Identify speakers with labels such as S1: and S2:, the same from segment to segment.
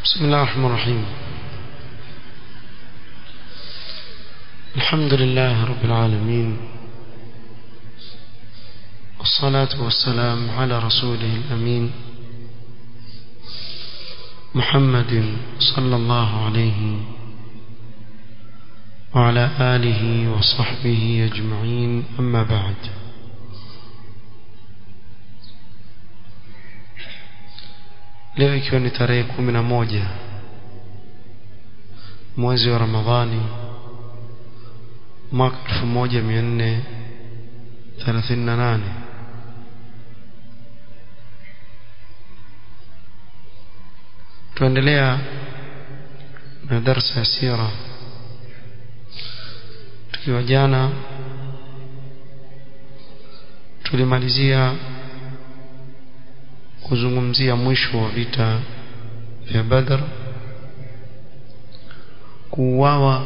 S1: بسم الله الرحمن الرحيم الحمد لله رب العالمين والصلاة والسلام على رسوله الأمين محمد صلى الله عليه وعلى آله وصحبه أجمعين أما بعد leo ikiwa ni tarehe kumi na moja mwezi wa ramadhani mwaka elfu moja mia nne thelathini na nane tuendelea na darsa ya sira tukiwa jana tulimalizia kuzungumzia mwisho wa vita vya Badr kuuawa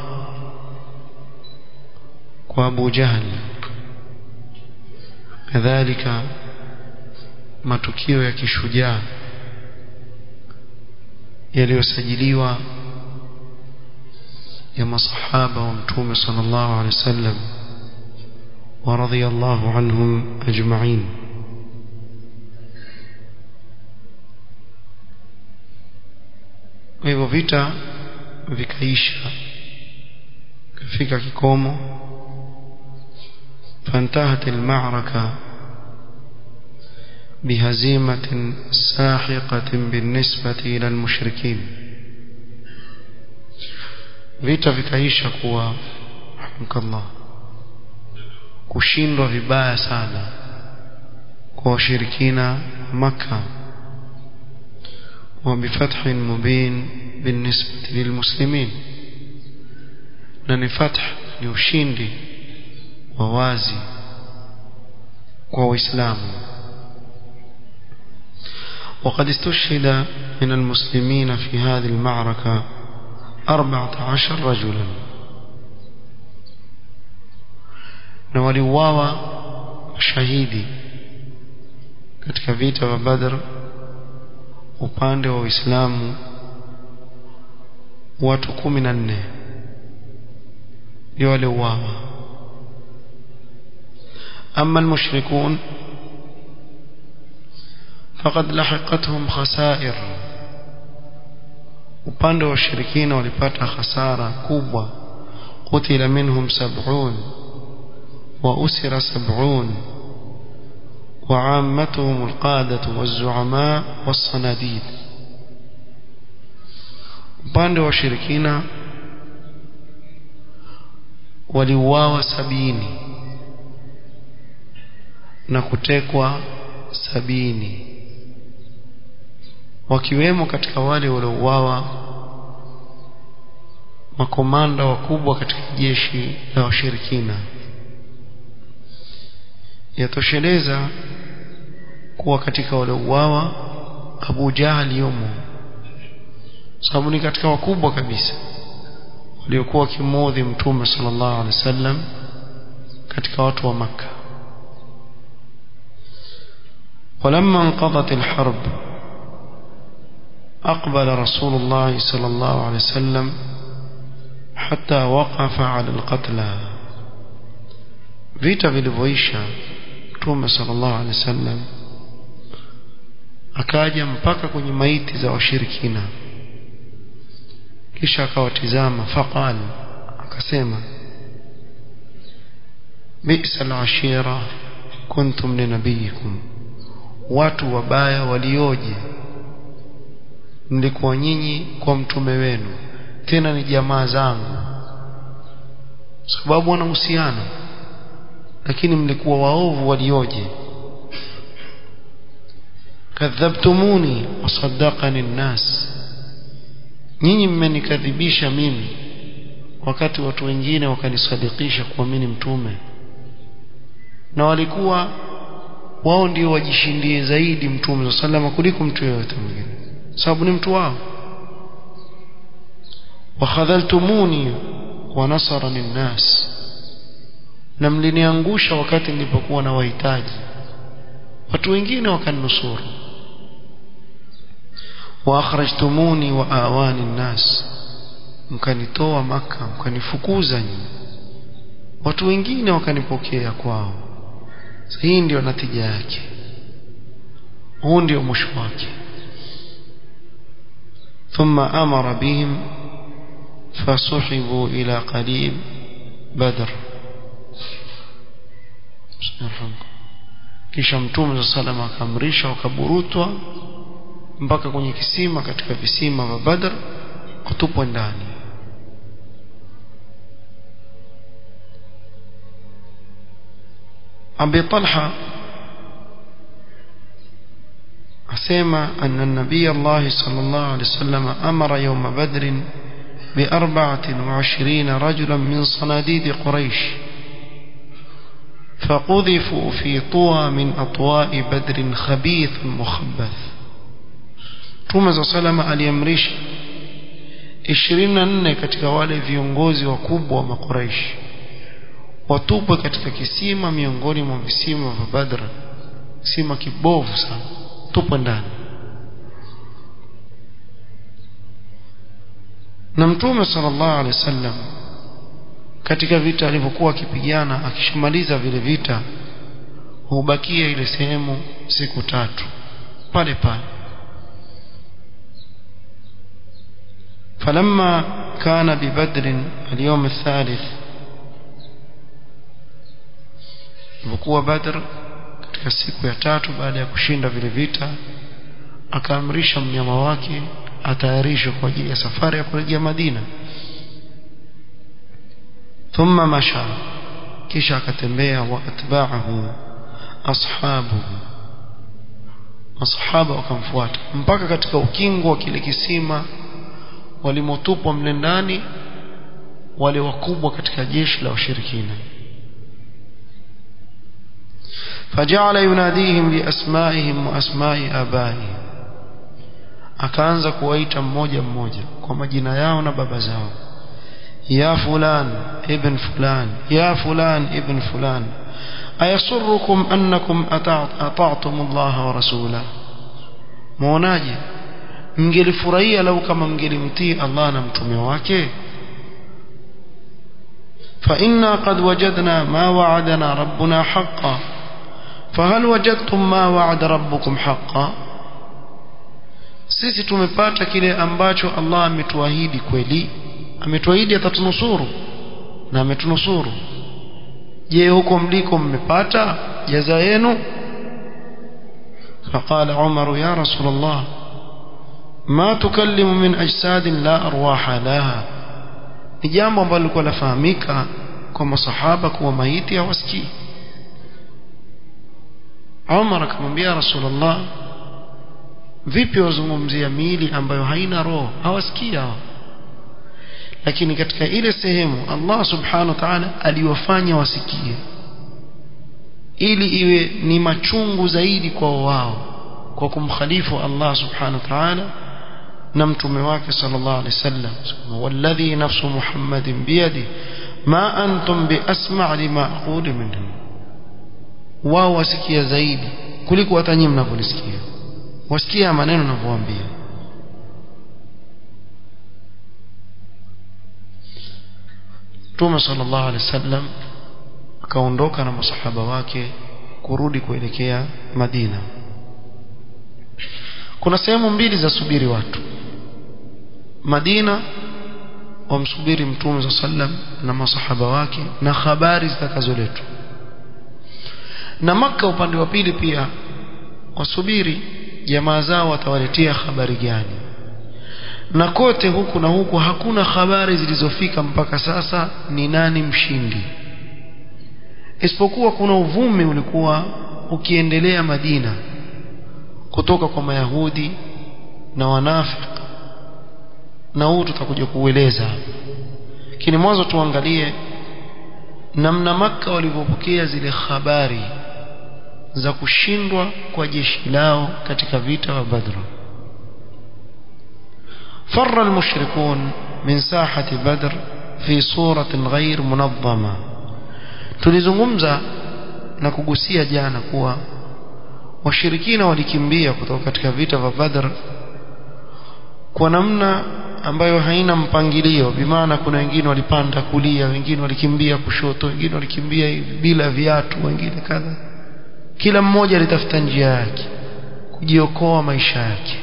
S1: kwa Abu Jahl kadhalika matukio ya kishujaa yaliyosajiliwa ya masahaba wa mtume sallallahu alaihi wasallam wa radiyallahu anhum ajma'in kwa hivyo vita vikaisha kafika kikomo فانتهت المعركة بهزيمة ساحقة بالنسبة إلى المشركين vita vikaisha kuwa hamkallah kushindwa vibaya sana kwa washirikina Makka وبفتح مبين بالنسبة للمسلمين na فتح ni ushindi wa wazi kwa waislamu وقد استشهد من المسلمين في هذه المعركة أربعة عشر رجلا نولواوا شهيدي katika vita vya Badr upande wa Uislamu watu kumi na nne ndio waliouawa أما المشركون فقد لحقتهم خسائر upande wa washirikina walipata hasara kubwa qutila minhum sab'un wa usira sab'un وعامتهم القادة والزعماء والصناديد upande wa washirikina waliuawa sabini na kutekwa sabini wakiwemo katika wale waliouawa makomanda wakubwa katika jeshi la washirikina yatosheleza kuwa katika waliouawa Abu Jahal yomo sababu ni katika wakubwa kabisa waliokuwa kimodhi mtume sallallahu alaihi wasallam katika watu wa maka ولما انقضت الحرب أقبل رسول الله صلى الله عليه وسلم حتى وقف على القتلى vita vilivyoisha mtume sallallahu alaihi wasallam akaja mpaka kwenye maiti za washirikina kisha akawatizama faqal akasema bi'sa al-ashira kuntum li nabiyikum watu wabaya walioje mlikuwa nyinyi kwa mtume wenu tena ni jamaa zangu sababu wana uhusiano lakini mlikuwa waovu walioje kadhabtumuni wasaddaqani nnas nyinyi mmenikadhibisha mimi wakati watu wengine wakanisadikisha kuamini mtume na walikuwa wao ndio wajishindie zaidi mtume salama kuliko mtu yeyote mwingine sababu ni mtu wao wakhadhaltumuni wa nasarani nnas na mliniangusha wakati nilipokuwa na wahitaji watu wengine wakanusuru wa akhrajtumuni wa awani nnas mkanitoa maka mkanifukuza nyinyi watu wengine wakanipokea kwao hii ndio natija yake huu ndio mwisho wake ثم أمر بهم فسحبوا إلى قريب بدر kisha mtume sa salama akamrisha wakaburutwa mpaka kwenye kisima katika visima vya Badr kutupwa ndani Abi Talha asema anna nabii Allah sallallahu alaihi wasallam amara yawm Badr bi 24 rajulan min sanadid Quraysh فقذفوا في طوى من أطواء بدر خبيث مخبث Mtume za salama aliamrisha 24 katika wale viongozi wakubwa wa Makuraishi watupwe katika kisima miongoni mwa visima vya Badr kisima kibovu sana tupwe ndani na Mtume sallallahu alaihi wasallam katika vita alivyokuwa akipigana akishamaliza vile vita hubakia ile sehemu siku tatu pale pale فلما كان ببدر اليوم الثالث وقوة بدر katika siku ya tatu baada ya kushinda vile vita akaamrisha mnyama wake atayarishwe kwa ajili ya safari ya kurejea Madina thumma masha kisha akatembea wa atba'ahu ashabuhu masahaba wakamfuata mpaka katika ukingo wa kile kisima walimotupwa mle ndani wale wakubwa katika jeshi la washirikina فجعل يناديهم بأسمائهم وأسماء آبائهم akaanza kuwaita mmoja mmoja kwa majina yao na baba zao ya fulan ibn fulan ya fulan ibn fulan ayasurrukum annakum ata'tum Allah wa rasulahu muonaje mngelifurahia lau kama mngelimtii Allah na mtume wake فإنا قد وجدنا ما وعدنا ربنا حقا فهل وجدتم ما وعد ربكم حقا sisi tumepata kile ambacho Allah ametuahidi kweli ametuahidi atatunusuru na ametunusuru je huko mliko mmepata jaza yenu فقال عمر يا رسول الله ما تكلم من أجساد لا أرواح لها ni jambo ambalo lilikuwa lafahamika kwa masahaba kuwa maiti hawasikii Umar akamwambia Rasulullah vipi wazungumzia miili ambayo haina roho hawasikii hao lakini katika ile sehemu Allah subhanahu wa ta'ala aliwafanya wasikie ili iwe ni machungu zaidi kwa wao kwa kumkhalifu Allah subhanahu wa ta'ala na mtume wake sallallahu alaihi wasallam walladhi nafsu muhammadin biyadi ma antum biasma' lima aqulu minhum wao wasikia zaidi kuliko hata nyinyi mnavyolisikia wasikia maneno ninavyowaambia Mtume sallallahu alaihi wasallam akaondoka na masahaba wake kurudi kuelekea Madina kuna sehemu mbili za subiri watu Madina wamsubiri Mtume za sallam na masahaba wake na habari zitakazoletwa na maka upande wa pili pia wasubiri jamaa zao watawaletea habari gani na kote huku na huku hakuna habari zilizofika mpaka sasa ni nani mshindi isipokuwa kuna uvumi ulikuwa ukiendelea Madina kutoka kwa Mayahudi na wanafiki na huu tutakuja kuueleza lakini mwanzo tuangalie namna maka walivyopokea zile habari za kushindwa kwa jeshi lao katika vita wa Badr فر المشركون من ساحة بدر في صورة غير منظمة tulizungumza na kugusia jana kuwa washirikina walikimbia kutoka katika vita vya Badr kwa namna ambayo haina mpangilio bimaana kuna wengine walipanda kulia wengine walikimbia kushoto wengine walikimbia hivi bila viatu wengine kadha kila mmoja alitafuta njia yake kujiokoa maisha yake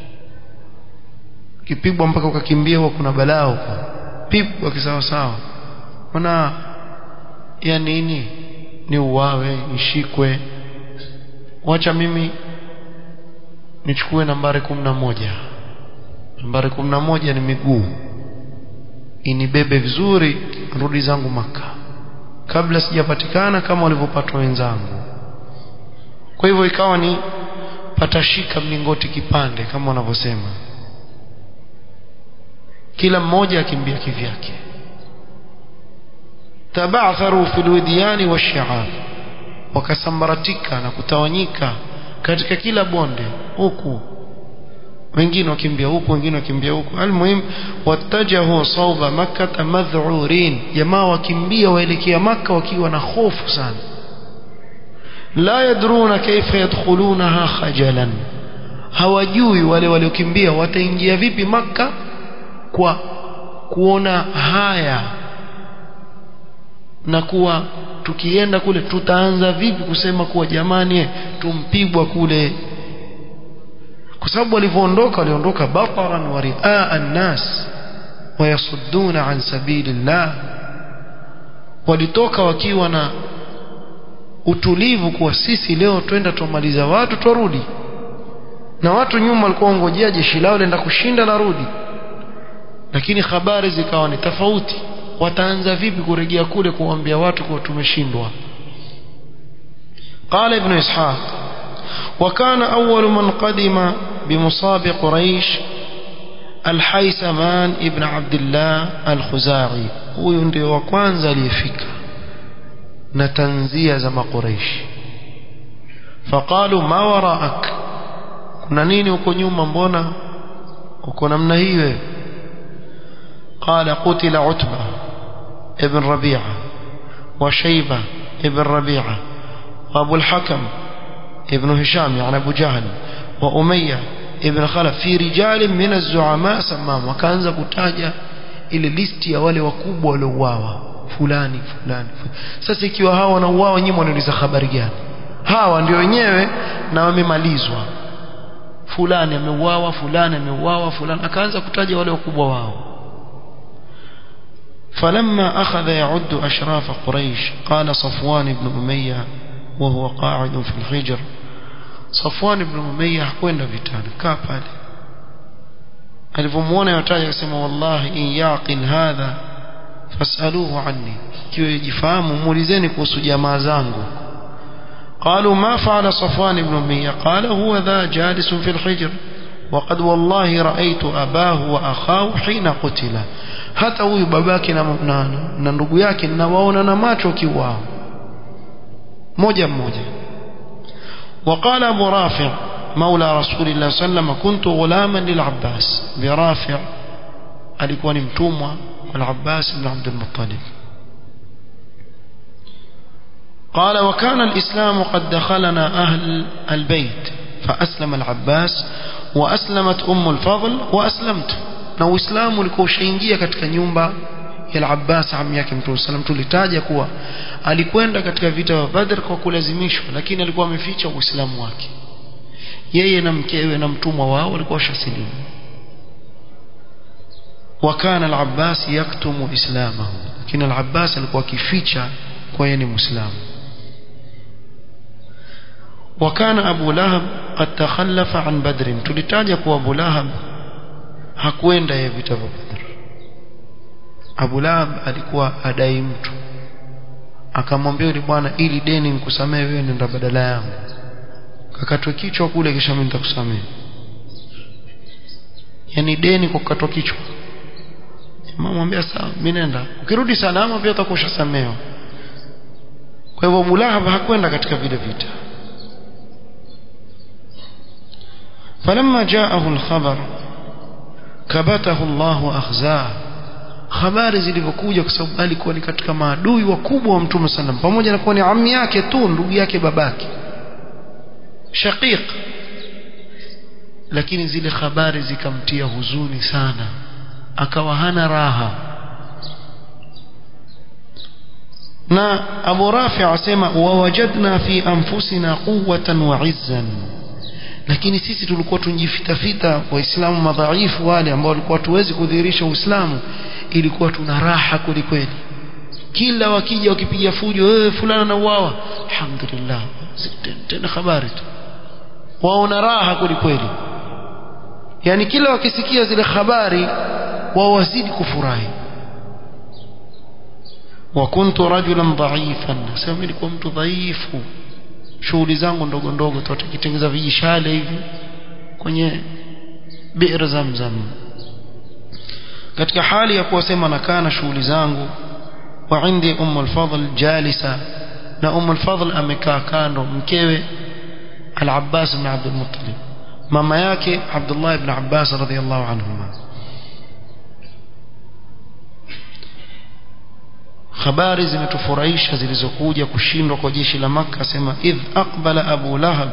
S1: kipigwa mpaka ukakimbia huwa kuna balaa huko pigwa kisawa sawa maana ya nini ni uwawe nishikwe wacha mimi nichukue nambari kumi na moja nambari kumi na moja ni miguu inibebe vizuri rudi zangu maka kabla sijapatikana kama walivyopatwa wenzangu kwa hivyo ikawa ni patashika mlingoti kipande kama wanavyosema kila mmoja akimbia kivyake tabatharu fil widiyani washi'ab wakasambaratika na kutawanyika katika kila bonde huku wengine wakimbia huku wengine wakimbia huku almuhim watajahu sauba makkah madh'urin jamaa wakimbia waelekea maka wakiwa na hofu sana la yadruna kaifa yadkhulunaha khajalan hawajui wale waliokimbia wataingia vipi maka kwa kuona haya na kuwa tukienda kule tutaanza vipi kusema kuwa jamani tumpigwa kule kwa sababu walivyoondoka waliondoka bataran wa riaa an-nas wayasudduna an sabilillah walitoka wakiwa na utulivu kuwa sisi leo twenda tumaliza watu twarudi na watu nyuma walikuwa ngojea jeshi lao lenda kushinda na rudi lakini habari zikawa ni tofauti wataanza vipi kurejea kule kuambia watu kuwa tumeshindwa قال ابن إسحاق وكان أول من قدم بمصاب قريش الحيثمان ابن عبد الله الخزاعي huyu ndio wa kwanza aliyefika na tanzia za maqureish faqalu ma waraak kuna nini huko nyuma mbona uko namna hii wewe qala qutila utba ibn rabi'a wa shayba ibn rabi'a wa abu al-hakam ibn hisham yani abu jahl wa umayya ibn khalaf fi rijal min az-zu'ama samam wakaanza kutaja ile listi ya wale wakubwa waliouawa fulani fulani sasa ikiwa hawa wanauawa nyinyi mnauliza habari gani hawa ndio wenyewe na wamemalizwa fulani ameuawa fulani ameuawa fulani akaanza kutaja wale wakubwa wao فلما أخذ يعد أشراف قريش قال صفوان بن أمية وهو قاعد في الحجر صفوان بن أمية حكوين vitani kaa pale alivyomuona yotaja akasema wallahi in yaqil hadha fasaluhu anni kiwe jifahamu muulizeni kuhusu jamaa zangu قالوا ما فعل صفوان بن أمية قال هو ذا جالس في الحجر وقد والله رأيت أباه وأخاه حين قتل hata huyu babake na, na, na ndugu yake ninawaona na macho kiwao moja mmoja وقال أبو رافع مولى رسول الله صلى الله عليه وسلم كنت غلاما للعباس برافع alikuwa ni mtumwa والعباس بن عبد المطلب قال وكان الإسلام قد دخلنا أهل البيت فأسلم العباس وأسلمت أم الفضل وأسلمت na uislamu ulikuwa ushaingia katika nyumba ya al-Abbas ammi yake Mtume sallam tulitaja kuwa alikwenda katika vita vya Badr kwa kulazimishwa lakini alikuwa ameficha uislamu wake yeye na mkewe na mtumwa wao walikuwa washasilimu wakana al-Abbas yaktumu islamahu lakini al-Abbas alikuwa akificha kwa yeye ni muislamu وكان أبو لهب قد تخلف عن بدر تلتاج أبو لهب hakwenda ya vita vya Badr Abu Lahab alikuwa adai mtu akamwambia yule bwana ili deni nikusamee wewe nenda badala yangu kakatwe kichwa kule kisha mimi nitakusamea yani deni kwa kukatwa kichwa mama mwambia sawa mimi nenda ukirudi salama pia utakuwa ushasamewa kwa hivyo Abu Lahab hakwenda katika vile vita فلما جاءه الخبر kabatahu Allahu akhzaa habari zilivyokuja kwa sababu alikuwa ni katika maadui wakubwa wa Mtume sallam pamoja na kuwa ni ammi yake tu ndugu yake babake shaqiq lakini zile habari zikamtia huzuni sana akawa hana raha na Abu Rafi asema wawajadna fi anfusina quwwatan wa izzan lakini sisi tulikuwa tunjifitafita waislamu madhaifu wale ambao walikuwa tuwezi kudhihirisha uislamu ilikuwa tuna raha kweli kila wakija wakipiga fujo eh fulana na uawa alhamdulillah tena habari tu waona raha kweli yani kila wakisikia zile habari wao wazidi kufurahi wa kuntu rajulan dha'ifan sema nilikuwa mtu dhaifu shughuli zangu ndogo ndogo tu tukitengeza vijishale hivi kwenye bi'r zamzam katika hali ya kuwasema nakaa na shughuli zangu wa indi umm al-fadl jalisa na umm al-fadl amekaa kando mkewe al-abbas ibn abd al-muttalib mama yake abdullah ibn abbas radhiyallahu anhuma habari zimetufurahisha zilizokuja kushindwa kwa jeshi la Makka sema idh aqbala Abu Lahab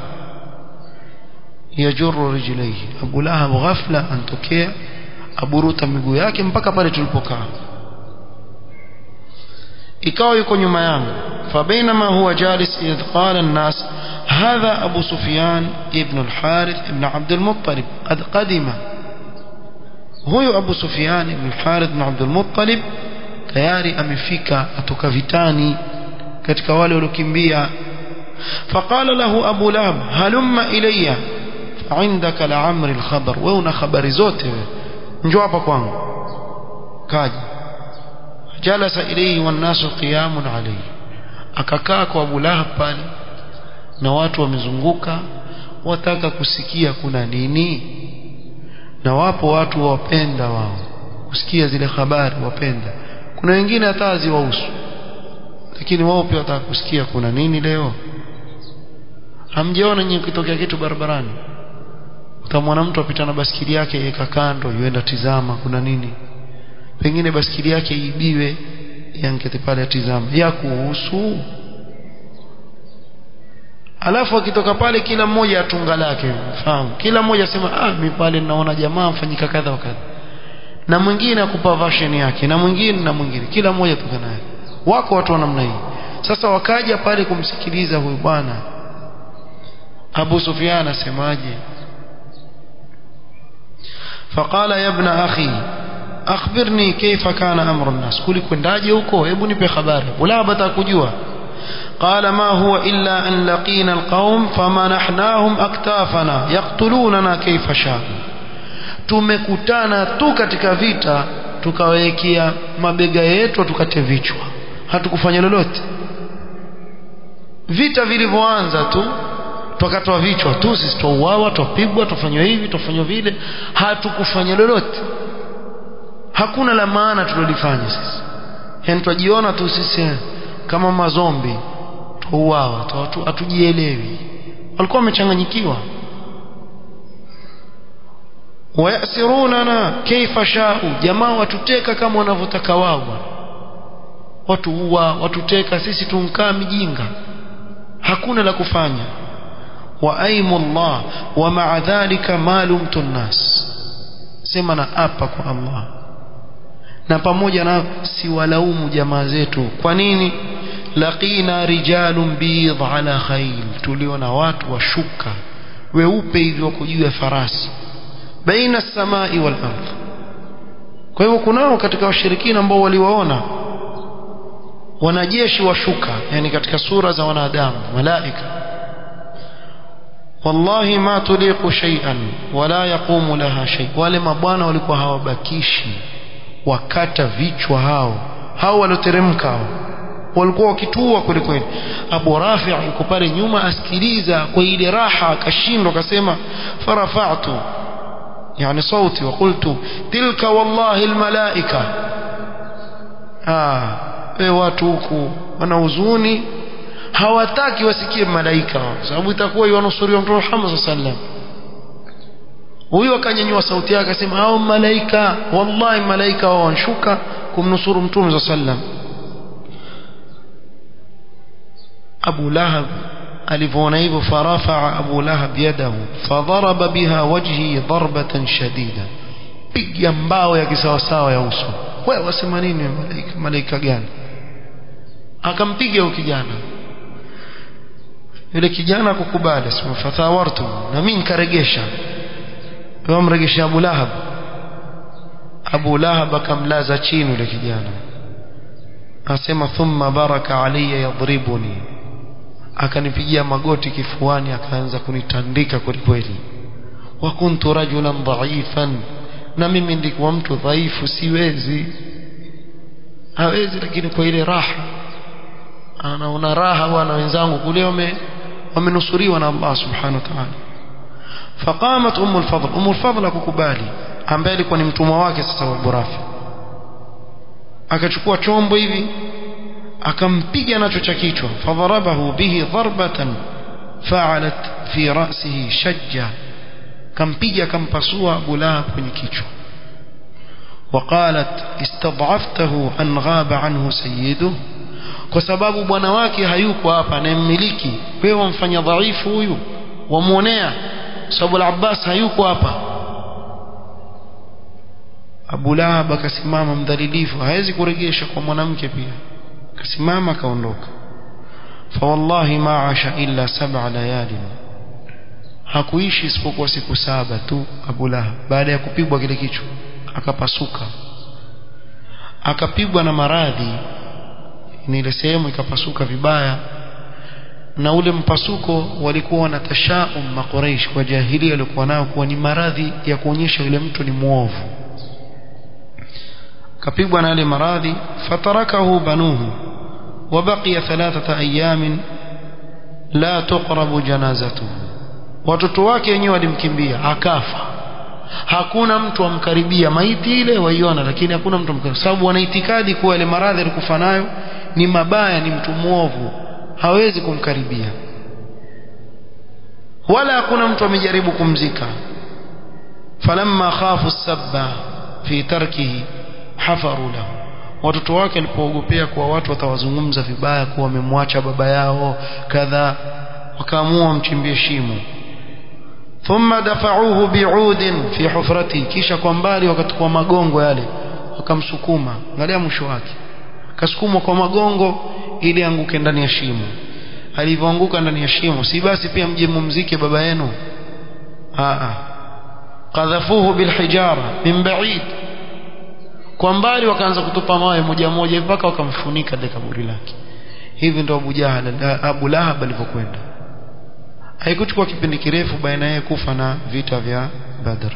S1: yajurru rijlaihi Abu Lahab ghafla antokea aburuta miguu yake mpaka pale tulipokaa ikawa yuko nyuma yangu فبينما هو جالس إذ قال الناس هذا أبو سفيان ابن الحارث ابن عبد المطلب قد قدم هو أبو سفيان ابن الحارث ابن عبد المطلب tayari amefika atoka vitani katika wale waliokimbia faqala lahu abu lahab halumma ilayya indaka la amri al-khabar wewe una habari zote wewe njoo hapa kwangu kaja jalasa ilayhi wan nasu qiyamun alayhi akakaa kwa abu lahab pale na watu wamezunguka wataka kusikia kuna nini na wapo watu wapenda wao kusikia zile habari wapenda kuna wengine hata haziwahusu lakini wao pia wataka kusikia kuna nini leo hamjaona nyinyi kitokea kitu barabarani utamwona mtu apita na basikili yake yeka kando yuenda tizama kuna nini pengine basikili yake ibiwe yankete pale tizama ya kuhusu alafu akitoka pale kila mmoja atunga lake fahamu kila mmoja asema ah mimi pale naona jamaa mfanyika kadha wa kadha na mwingine akupa version yake na mwingine na mwingine kila mmoja toka naye wako watu wa namna hii sasa wakaja pale kumsikiliza huyu bwana Abu Sufyan asemaje فقال يا ابن اخي اخبرني كيف كان امر الناس kuli kwendaje huko hebu nipe habari wala bata kujua قال ما هو الا ان لقينا القوم فمنحناهم اكتافنا يقتلوننا كيف شاء tumekutana tu katika vita tukawekea mabega yetu tukate vichwa hatukufanya lolote vita vilivyoanza tu tukatoa vichwa tu sisi tuuawa tupigwa tufanywa hivi tufanywa vile hatukufanya lolote hakuna la maana tulilofanya sisi yani tujiona tu sisi kama mazombi tuuawa tu hatujielewi walikuwa wamechanganyikiwa wayasirunana kaifa shau jamaa watuteka kama wanavyotaka wao watu uwa watuteka sisi tunkaa mijinga hakuna la kufanya wa aimullah wa ma'a dhalika ma lumtu nnas sema na apa kwa Allah na pamoja na siwalaumu jamaa zetu kwa nini laqina rijalun bidh ala khayl tuliona watu washuka weupe hivyo wako juu ya farasi baina samai wal ardh kwa hivyo kunao katika washirikina ambao waliwaona wanajeshi washuka yani katika sura za wanadamu malaika wallahi ma tuliqu shay'an wala yaqumu laha shay wale mabwana walikuwa hawabakishi wakata vichwa hao hao walioteremka hao walikuwa wakitua kweli kweli Abu Rafi' yuko pale nyuma asikiliza kwa ile raha akashindwa akasema farafa'tu يعني صوتي وقلت تلك والله الملائكة آه we watu huku wana huzuni hawataki wasikie malaika sababu itakuwa iwanusuriwa mtume Muhammad sallam huyo akanyanyua sauti yake akasema hao malaika wallahi malaika wao wanshuka kumnusuru mtume sallam Abu Lahab alivyoona hivyo farafaa abu lahab yadahu fadharaba biha wajhi darbatan shadida piga mbao ya kisawasawa ya uso wewe wasema nini malaika malaika gani akampiga huyo kijana yule kijana kukubali sema fathawartu na mimi nikaregesha kwa mregesha Abu Lahab Abu Lahab akamlaza chini yule kijana asema thumma baraka alayya yadribuni akanipigia magoti kifuani akaanza kunitandika kweli kweli wa kuntu rajulan dha'ifan na mimi ndikuwa mtu dhaifu siwezi hawezi lakini kwa ile raha anaona raha bwana wenzangu kule wame wamenusuriwa na Allah subhanahu wa ta'ala faqamat ummu al-fadl ummu al-fadl akukubali ambaye alikuwa ni mtumwa wake sasa wa Burafi akachukua chombo hivi akampiga nacho cha kichwa fadharabahu bihi darbatan fa'alat fi ra'sihi shajja kampiga akampasua Abu Lahab kwenye kichwa وقالت استضعفته أن غاب عنه سيده kwa sababu bwana wake hayuko hapa anayemmiliki wewe wamfanya dhaifu huyu wamuonea sababu al-Abbas hayuko hapa Abu Lahab akasimama mdhalilifu hawezi kuregesha kwa mwanamke pia akasimama akaondoka fa wallahi ma asha illa sab'a layalin hakuishi isipokuwa siku saba tu Abu Lahab baada ya kupigwa kile kichwa akapasuka akapigwa na maradhi ni ile sehemu ikapasuka vibaya na ule mpasuko walikuwa wana tashaum makuraish kwa jahili walikuwa nao kuwa ni maradhi ya kuonyesha yule mtu ni muovu kapigwa na yale maradhi fatarakahu banuhu وبقي ثلاثة أيام لا تقرب جنازته watoto wake wenyewe walimkimbia akafa hakuna mtu amkaribia maiti ile waiona lakini hakuna mtu amkaribia sababu wana itikadi kuwa ile maradhi alikufa nayo ni mabaya ni mtu muovu hawezi kumkaribia wala hakuna mtu amejaribu kumzika falamma khafu sabba fi tarkihi hafaru lahu watoto wake walipoogopea kuwa watu watawazungumza vibaya kuwa wamemwacha baba yao kadha wakaamua mchimbie shimo thumma dafa'uhu bi'udin fi hufrati kisha kwa mbali wakachukua magongo yale wakamsukuma angalia mwisho wake kasukumwa kwa magongo ili anguke ndani ya shimo alivyoanguka ndani ya shimo si basi pia mje mumzike baba yenu a qadhafuhu bilhijara min ba'id kwa mbali wakaanza kutupa mawe moja moja mpaka wakamfunika ile kaburi lake hivi ndo Abu Jahal Abu Lahab alivyokwenda haikuchukua kipindi kirefu baina yeye kufa na vita vya Badr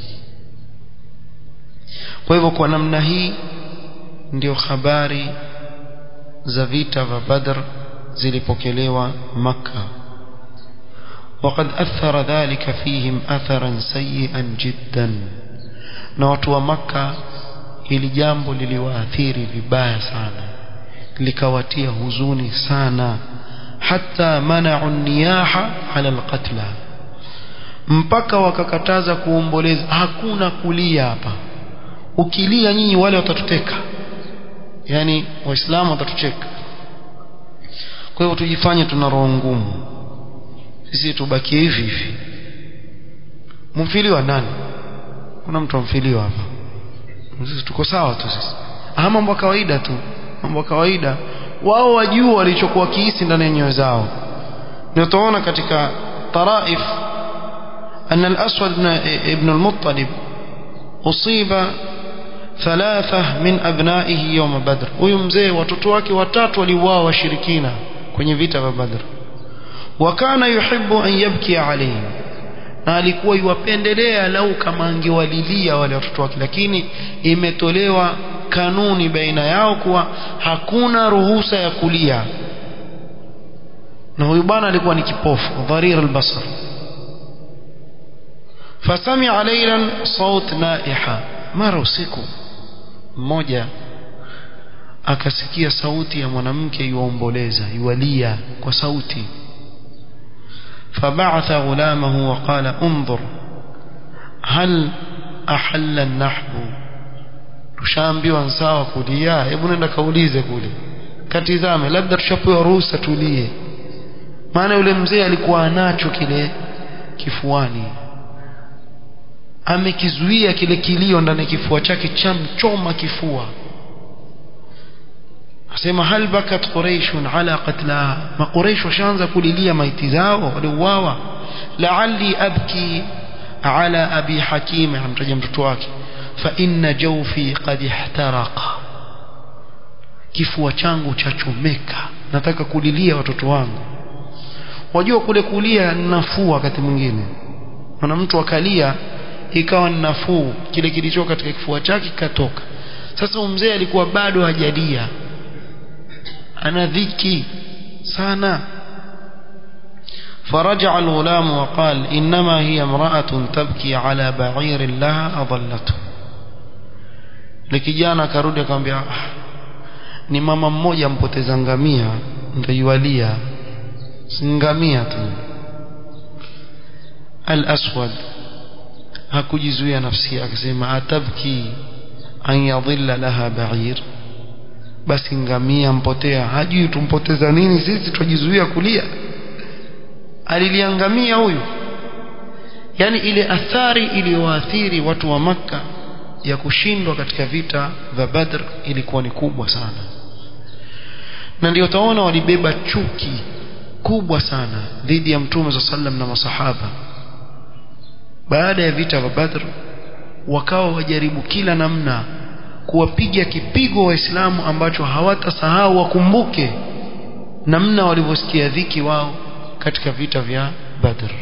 S1: kwa hivyo kwa namna hii ndio habari za vita vya Badr zilipokelewa Makka وقد أثر ذلك فيهم أثرا سيئا جدا na watu wa Makka hili jambo liliwaathiri vibaya sana likawatia huzuni sana hata mana'u niyaha ala alqatla mpaka wakakataza kuomboleza hakuna kulia hapa ukilia nyinyi wale watatuteka yani waislamu watatucheka kwa hivyo tujifanye tuna roho ngumu sisi tubakie hivi hivi mfiliwa nani kuna mtu amfiliwa hapa sisi tuko sawa tu sisi ah mambo kawaida tu mambo kawaida wao wajua walichokuwa kiisi ndani ya nyoyo zao ndio tunaona katika taraif أن الأسود ابن المطلب أصيب ثلاثة من أبنائه يوم بدر ويمزي وتتواكي وتات ولواء وشركين kwenye vita vya Badr wakana yuhibbu an yabki alayhim na alikuwa yuwapendelea lau kama angewalilia wale watoto wake lakini imetolewa kanuni baina yao kuwa hakuna ruhusa ya kulia na huyu bwana alikuwa ni kipofu dharir albasar fasamia laylan saut naiha mara usiku mmoja akasikia sauti ya mwanamke yuomboleza yualia kwa sauti فبعث غلامه وقال انظر هل أحل النحب tushaambiwa sawa kulia hebu nenda kaulize kule katizame labda tushapewa ruhusa tulie maana yule mzee alikuwa anacho kile kifuani amekizuia kile kilio ndani ya kifua chake chamchoma kifua asema hal bakat quraish ala qatlaha ma quraish washaanza kulilia maiti zao waliuawa la'alli abki ala abi hakim amtaja mtoto wake fa inna jawfi qad ihtaraqa kifua changu chachomeka nataka kulilia watoto wangu wajua kule kulia nafuu wakati mwingine maana mtu akalia ikawa nafuu kile kilicho katika kifua chake kikatoka sasa mzee alikuwa bado hajalia ana dhiki sana فرجع الغلام وقال إنما هي امرأة تبكي على بعير لها أضلته likijana akarudi akamwambia ni mama mmoja mpoteza ngamia ndio ngamia tu al-aswad hakujizuia nafsi yake akasema atabki an yadhilla laha ba'ir basi ngamia mpotea hajui tumpoteza nini sisi tujizuia kulia aliliangamia huyu yani ile athari iliyoathiri watu wa maka ya kushindwa katika vita vya Badr ilikuwa ni kubwa sana na ndio utaona walibeba chuki kubwa sana dhidi ya mtume za sallam na masahaba baada ya vita vya Badr wakawa wajaribu kila namna kuwapiga kipigo waislamu ambacho hawatasahau wakumbuke namna walivyosikia dhiki wao katika vita vya Badr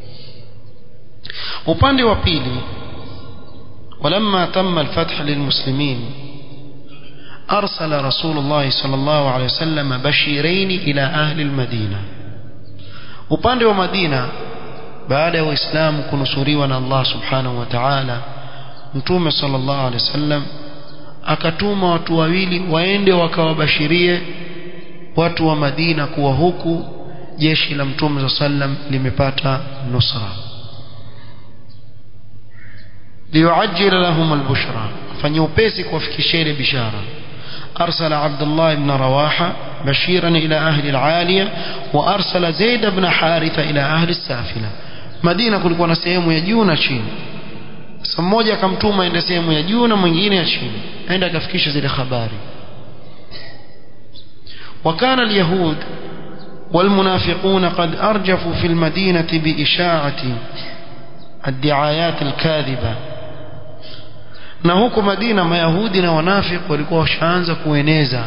S1: upande wa pili ولما تم الفتح للمسلمين أرسل رسول الله صلى الله عليه وسلم بشيرين إلى أهل المدينة upande wa Madina baada ya waislamu kunusuriwa na Allah subhanahu wa ta'ala mtume sallallahu alaihi wasallam akatuma watu wawili waende wakawabashirie watu wa Madina kuwa huku jeshi la mtume sallam limepata nusra liyuajjil lahum albushra fanya upesi kuwafikishia ile bishara أرسل عبد الله بن رواحة بشيرا إلى أهل العالية وأرسل زيد بن حارثة إلى أهل السافلة مدينة kulikuwa na sehemu ya juu na chini sasa mmoja akamtuma aende sehemu ya juu na mwingine ya chini aenda akafikisha zile habari وكان اليهود والمنافقون قد أرجفوا في المدينة بإشاعة الدعايات الكاذبة na huko Madina mayahudi na wanafiki walikuwa washaanza kueneza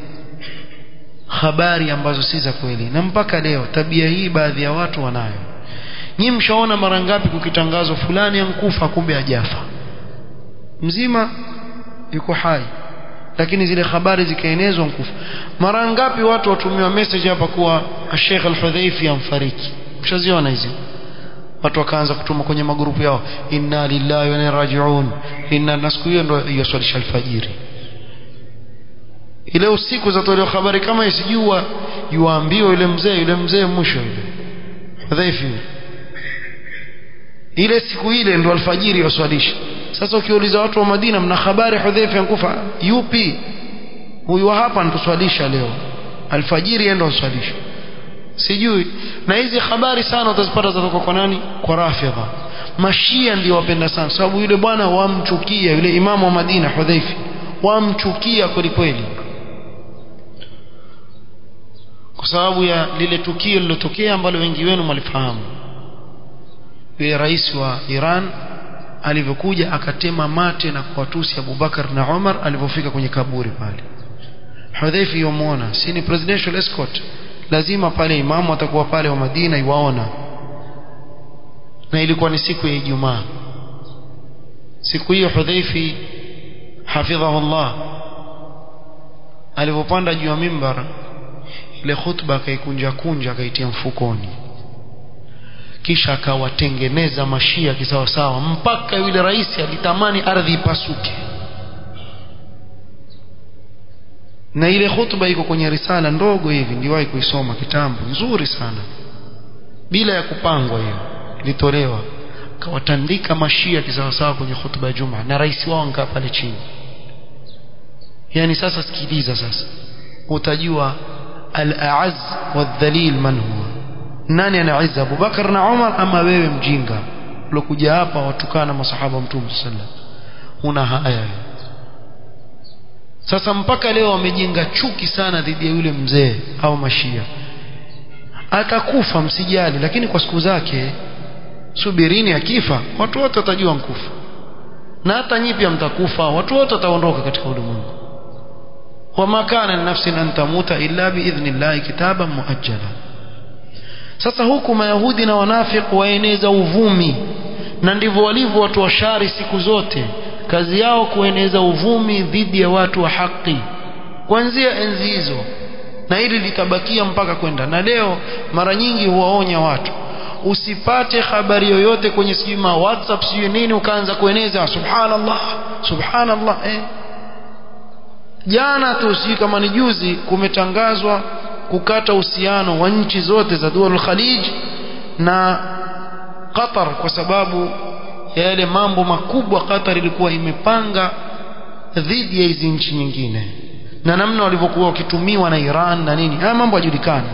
S1: habari ambazo si za kweli na mpaka leo tabia hii baadhi ya watu wanayo nyi mshaona mara ngapi kukitangazwa fulani ankufa kumbe hajafa mzima yuko hai lakini zile habari zikaenezwa nkufa mara ngapi watu watumiwa message hapa kuwa Sheikh Al-Hudhaifi amfariki mshaziona hizi watu wakaanza kutuma kwenye magrupu yao inna lillahi wa inna rajiun inna na siku hiyo ndio hiyo swalisha alfajiri ile usiku zatolewa habari kama isijua yuambiwa yule mzee yule mzee mwisho yule Hudhaifi ile siku ile ndo alfajiri waswalisha sasa ukiuliza watu wa Madina mna habari Hudhaifa yankufa yupi huyu hapa ntuswalisha leo alfajiri endo swalisha sijui na hizi habari sana utazipata zatoka kwa nani kwa rafidha mashia ndio wapenda sana sababu yule bwana wamchukia yule imamu wa Madina Hudhaifi wamchukia kweli kweli kwa sababu ya lile tukio lilotokea ambalo wengi wenu mlifahamu yule rais wa Iran alivyokuja akatema mate na kuwatusi Abubakar na Umar alivyofika kwenye kaburi pale Hudhaifi yomuona si ni presidential escort lazima pale imamu atakuwa pale wa Madina iwaona na ilikuwa ni siku ya Ijumaa siku hiyo Hudhaifi hafidhahullah alipopanda juu ya mimbar ile khutba akaikunja kunja akaitia mfukoni kisha akawatengeneza mashia kisawasawa mpaka yule rais alitamani ardhi ipasuke na ile khutba iko kwenye risala ndogo hivi ndiwahi kuisoma kitambo nzuri sana bila ya kupangwa hiyo ilitolewa akawatandika mashia kisawasawa kwenye khutba ya Juma na rais wao nkaa pale chini yani sasa sikiliza sasa utajua al-a'az wadh-dhalil man huwa nani ana izza Abubakar na Umar ama wewe mjinga ulokuja hapa watukana masahaba mtume sallam una haya sasa mpaka leo wamejenga chuki sana dhidi ya yule mzee au mashia atakufa msijali lakini kwa siku zake subirini akifa watu wote watajua nkufa na hata nyinyi pia mtakufa watu wote wataondoka katika ulimwengu wama kana linafsin an tamuta illa biidhnillahi kitaban muajjala sasa huku mayahudi na wanafiki waeneza uvumi na ndivyo walivyo watu wa shari siku zote kazi yao kueneza uvumi dhidi ya watu wa haki kuanzia enzi hizo na hili litabakia mpaka kwenda na leo mara nyingi huwaonya watu usipate habari yoyote kwenye sijui ma whatsapp sijui nini ukaanza kueneza subhanallah subhanallah eh. jana tu sijui kama ni juzi kumetangazwa kukata uhusiano wa nchi zote za dual khalij na Qatar kwa sababu ya yale mambo makubwa Qatar ilikuwa imepanga dhidi ya hizi nchi nyingine na namna walivyokuwa wakitumiwa na Iran na nini haya mambo yajulikana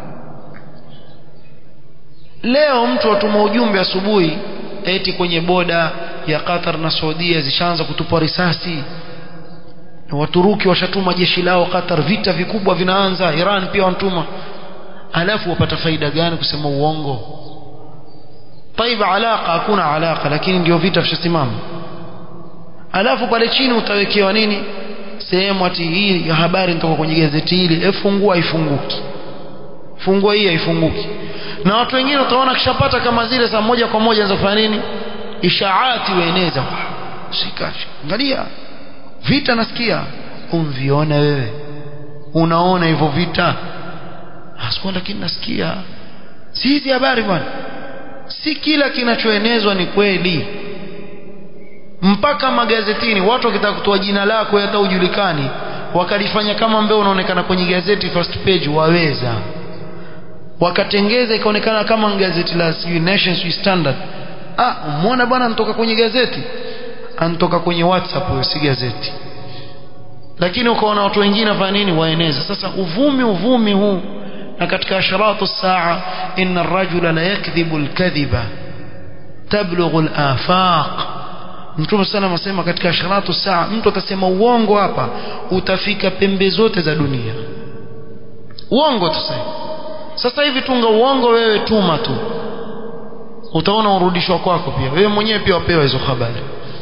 S1: leo mtu atuma ujumbe asubuhi eti kwenye boda ya Qatar na Saudia zishaanza kutupa risasi Waturuki washatuma jeshi lao Qatar vita vikubwa vinaanza Iran pia wanatuma alafu wapata faida gani kusema uongo طيب alaka hakuna alaka lakini ndio vita vishasimama alafu pale chini utawekewa nini sehemu ati hii ya habari nitoka kwenye gazeti hili efungua ifunguki fungua hii haifunguki na watu wengine utaona kishapata kama zile saa moja kwa moja anza kufanya nini ishaati waeneza shika angalia vita nasikia umviona wewe unaona hivyo vita hasikuwa lakini nasikia si hizi habari bwana si kila kinachoenezwa ni kweli mpaka magazetini watu wakitaka kutoa jina lako hata ujulikani wakalifanya kama mbeo unaonekana kwenye gazeti first page waweza wakatengeza ikaonekana kama gazeti la sijui Nation sijui Standard ah umeona bwana anatoka kwenye gazeti anatoka kwenye WhatsApp huyo si gazeti lakini ukaona watu wengine wafanya nini waeneza sasa uvumi uvumi huu na katika asharatu saa inna ar-rajula la yakdhibu al-kadhiba tablughu al-afaq Mtume sana anasema katika asharatu saa mtu atasema uongo hapa utafika pembe zote za dunia uongo tuseme sasa hivi tunga uongo wewe tuma tu utaona urudishwa kwako pia wewe mwenyewe pia wapewa hizo habari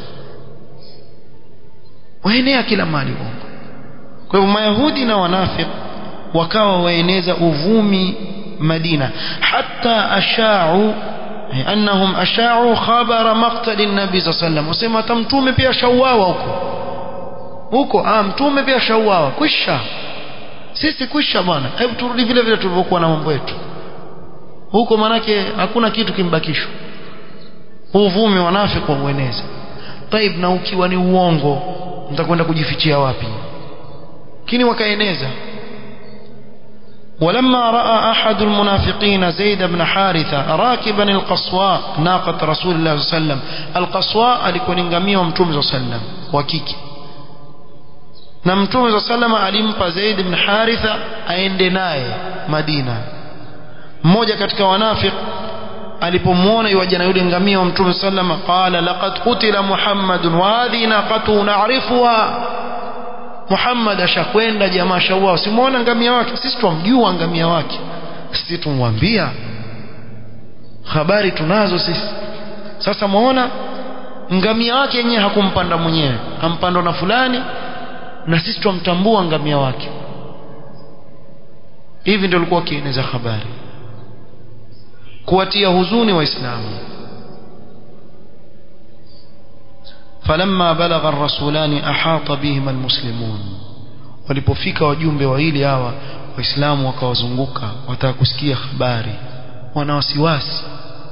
S1: waenea kila mali uongo kwa hivyo mayahudi na wanafiki wakawa waeneza uvumi Madina hata ashau annahum ashau khabara maqtal an-nabi sallallahu alayhi wasallam wasema mtume pia shauawa huko huko ah mtume pia shauawa kwisha sisi kwisha bwana hebu turudi vile vile tulivyokuwa na mambo yetu huko manake hakuna kitu kimbakishwa uvumi wanafiki waueneza taib na ukiwa ni uongo mtakwenda kujifichia wapi lakini wakaeneza ولما راى احد المنافقين زيد بن حارثه راكبا القصواء ناقه رسول الله صلى الله عليه وسلم القصواء alikuwa ni ngamia wa mtume صلى الله عليه وسلم wa kike na mtume صلى الله عليه وسلم alimpa Zaid ibn Haritha aende naye Madina mmoja katika wanafik alipomwona yuaja na yule ngamia wa mtume صلى الله عليه وسلم qala laqad qutila muhammadun wa hadhihi naqatu na'rifuha Muhammad ashakwenda jamaa shauao simuona ngamia wake sisi tumjua ngamia wake sisi tumwambia habari tunazo sisi sasa muona ngamia wake yenyewe hakumpanda mwenyewe ampandwa na fulani na sisi tumtambua ngamia wake hivi ndio alikuwa akieneza habari kuwatia huzuni waislamu فلما بلغ الرسولان أحاط بهما المسلمون walipofika wajumbe wawili hawa waislamu wakawazunguka wataka kusikia habari wana wasiwasi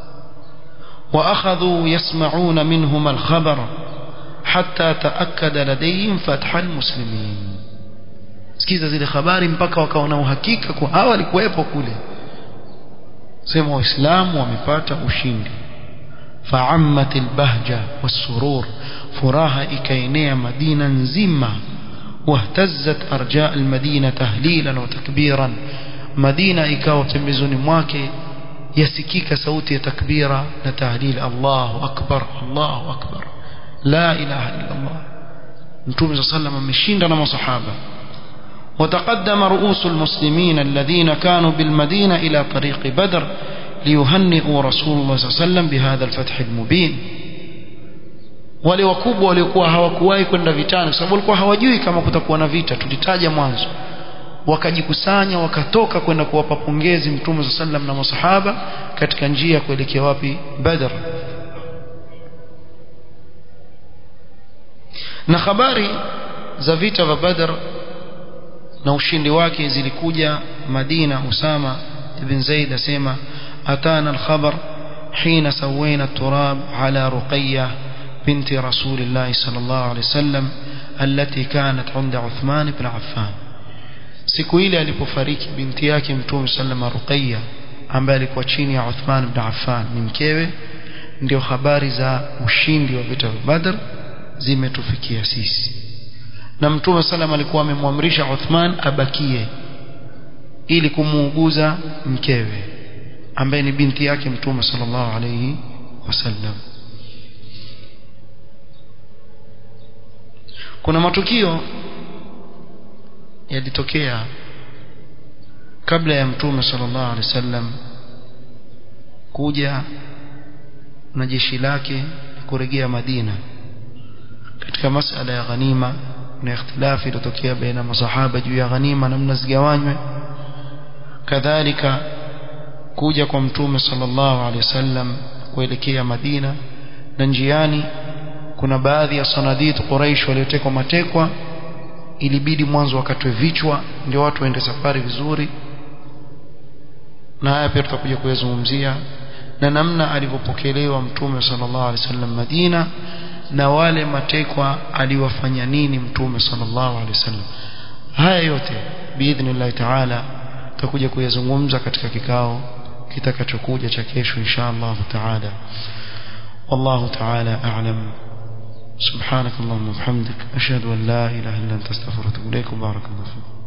S1: واخذوا يسمعون منهما الخبر حتى تاكد لديهم فتح المسلمين sikiza zile habari mpaka wakaona uhakika kwa hawa walikuwepo kule sema waislamu wamepata ushindi فعمت البهجة والسرور فراها إكينيا مدينة نزمة واهتزت أرجاء المدينة تهليلا وتكبيرا مدينة إكاو تمزون مواكي yasikika sauti ya takbira na tahlil Allahu akbar Allahu akbar la ilaha illa Allah mtume صلى الله عليه وسلم ameshinda na masahaba وتقدم رؤوس المسلمين الذين كانوا بالمدينة إلى طريق بدر ليهنئوا رسول الله صلى الله عليه وسلم بهذا الفتح المبين wale wakubwa waliokuwa hawakuwahi kwenda vitani kwa sababu walikuwa hawajui kama kutakuwa na vita tulitaja mwanzo wakajikusanya wakatoka kwenda kuwapa pongezi mtume sa sallam na masahaba katika njia ya kuelekea wapi badr na habari za vita vya badr na ushindi wake zilikuja Madina Usama ibn Zaid asema atana al-khabar حين سوينا التراب على رقية بنت رسول الله صلى الله عليه وسلم التي كانت عند عثمان بن عفان siku ile alipofariki binti yake mtume sallama Ruqayya ambaye alikuwa chini ya Uthman ibn Affan ni mkewe ndio habari za ushindi wa vita vya Badr zimetufikia sisi na mtume sallam alikuwa amemwamrisha Uthman abakie ili kumuuguza mkewe ambaye ni binti yake mtume sallallahu alayhi wasallam kuna matukio yalitokea kabla ya mtume sallallahu alaihi wasallam kuja na jeshi lake kurejea Madina katika masala ya ghanima na ikhtilafi iliyotokea baina masahaba juu ya ghanima namna zigawanywe kadhalika kuja kwa mtume sallallahu alaihi wasallam kuelekea Madina na njiani kuna baadhi ya sanadid Quraysh waliotekwa matekwa ilibidi mwanzo wakatwe vichwa ndio watu waende safari vizuri na haya pia tutakuja kuyazungumzia na namna alivyopokelewa mtume sallallahu alaihi wasallam Madina na wale matekwa aliwafanya nini mtume sallallahu alaihi wasallam haya yote biidhnillah taala tutakuja kuyazungumza katika kikao kitakachokuja cha kesho insha Allah taala والله تعالى أعلم سبحانك اللهم وبحمدك أشهد أن لا إله إلا أنت استغفرك وأتوب إليك وبارك الله فيك